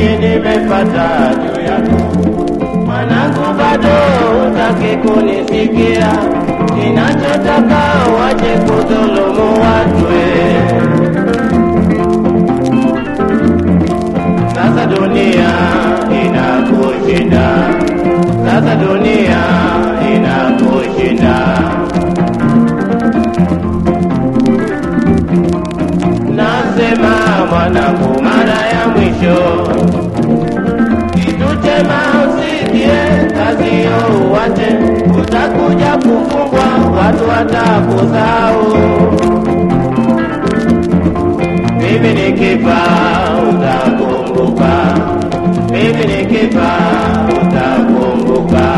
mengi nimepata juu yako mwanangu, bado utaki kunisikia. Ninachotaka wache kudhulumu watu eh. Sasa dunia inakushinda, sasa dunia inakushinda. Nasema mwanangu, mara ya mwisho, kitu chema usikie, kazi hiyo uwache, utakuja kufungwa, watu watakusahau. Mimi nikifa utakumbuka, mimi nikifa utakumbuka.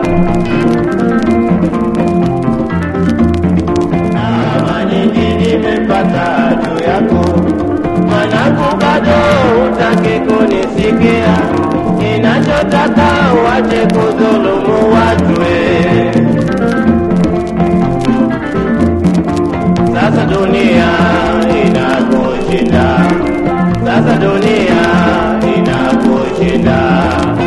Kama nyingi nimepata juu yako, mwanangu, bado utaki kunisikia. Ninachotaka uache kudhulumu watu eh. Sasa dunia inakushinda, sasa dunia inakushinda.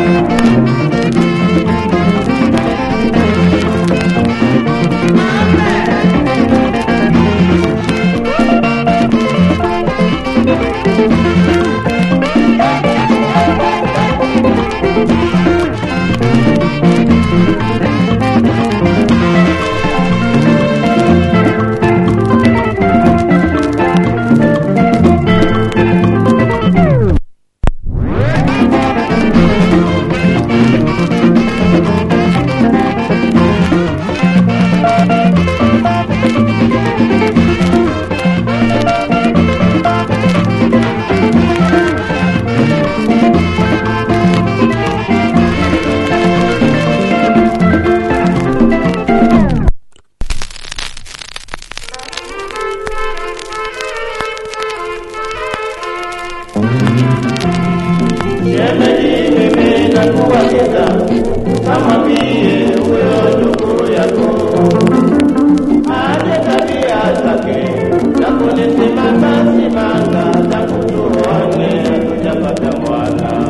Shemeji, mimi nakuagiza kamwambie huyo ndugu yako aje tabia zake na kunisimanga simanga tangu tuone hatujapata mwana.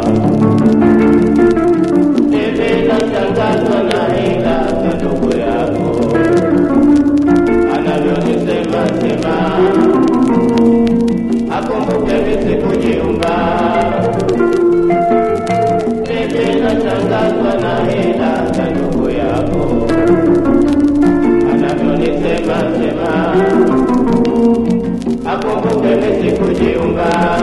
Hivi nashangazwa na hila za ndugu yako anavyonisema sema, akumbuke mimi kujiumba mimi nashangazwa na hila za ndugu yako anavyonisema sema, akumbuke mimi kujiumba.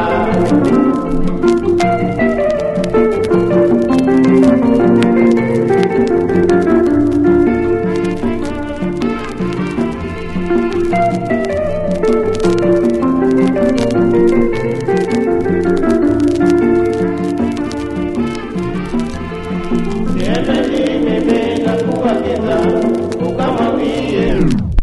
Shemeji, mimi nakuagiza ukamwambie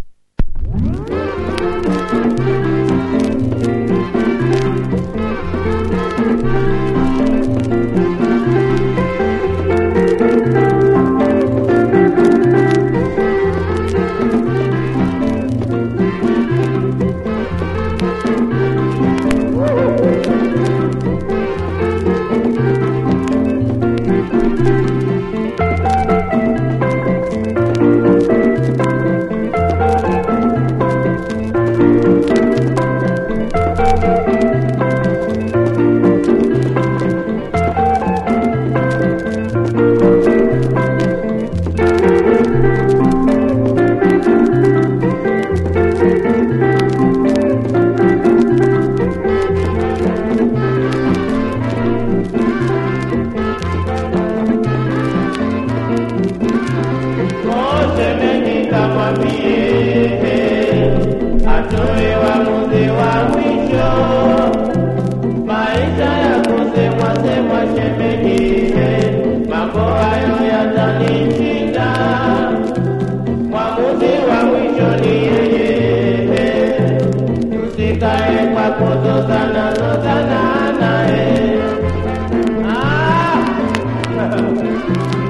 Shemeji kamwambie atoe uamuzi wa mwisho. Maisha ya kusemwa semwa shemeji, mambo hayo yatanishinda. Mwamuzi wa mwisho ni yeye, tusikae kwa kuzozana zozana naye. Ah!